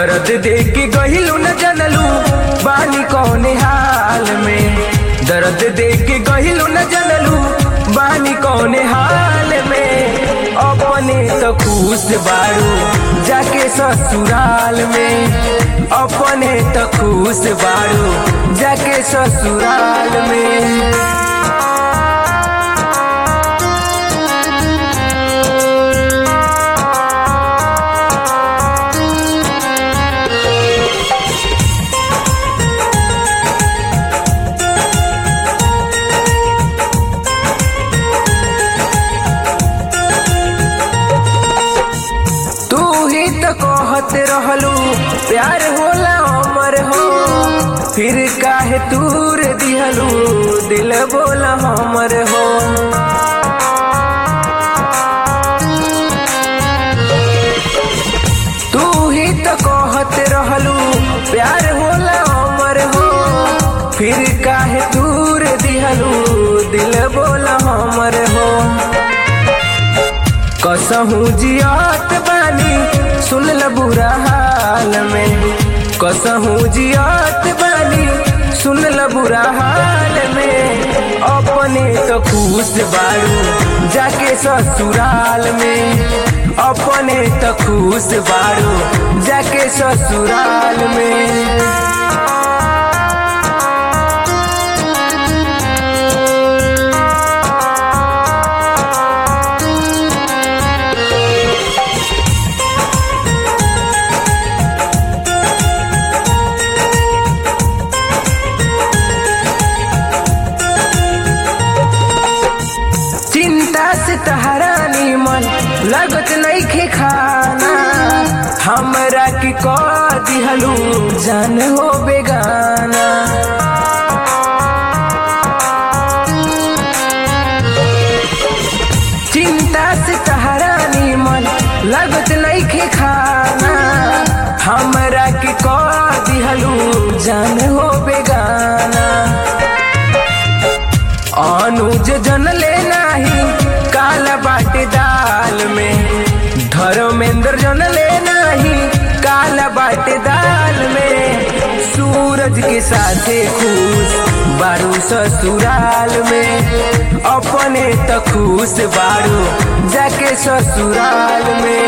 दर्द दे के गहिलू न जनलू बानी कौने हाल में दर्द दे के गहिलू न जनलू बानी कौने हाल में अपने तो खुश बारू जाके ससुराल में अपने तो खुश बारू जाके ससुराल में तू ही तो कहत रहलू प्यार होला अमर हो फिर काहे दूर दिहलू दिल बोला हमर हो तू ही तो कहत रहलू प्यार होला अमर हो फिर काहे दूर दिहलू दिल बोला हमर हो कसहू जियात बानी सुन ल बुरा हाल में कसहू जियात बानी सुन ल बुरा हाल में अपने तो खुश बारू जाके ससुराल में अपने तो खुश बारू जाके ससुराल में चिंता से तहरानी मन लगत नहीं खे खाना हमरा की कह दिहलू जान हो बेगाना चिंता से तहरानी मन लगत नहीं खे खाना हमरा की कह दिहलू जान हो बेगाना अनुज जन ले नाही काला बाटे दाल में धर्मेंद्र जन ले नाही काला बाटे दाल में सूरज के साथे खुश बारू ससुराल में अपने तो खुश बारू जाके ससुराल में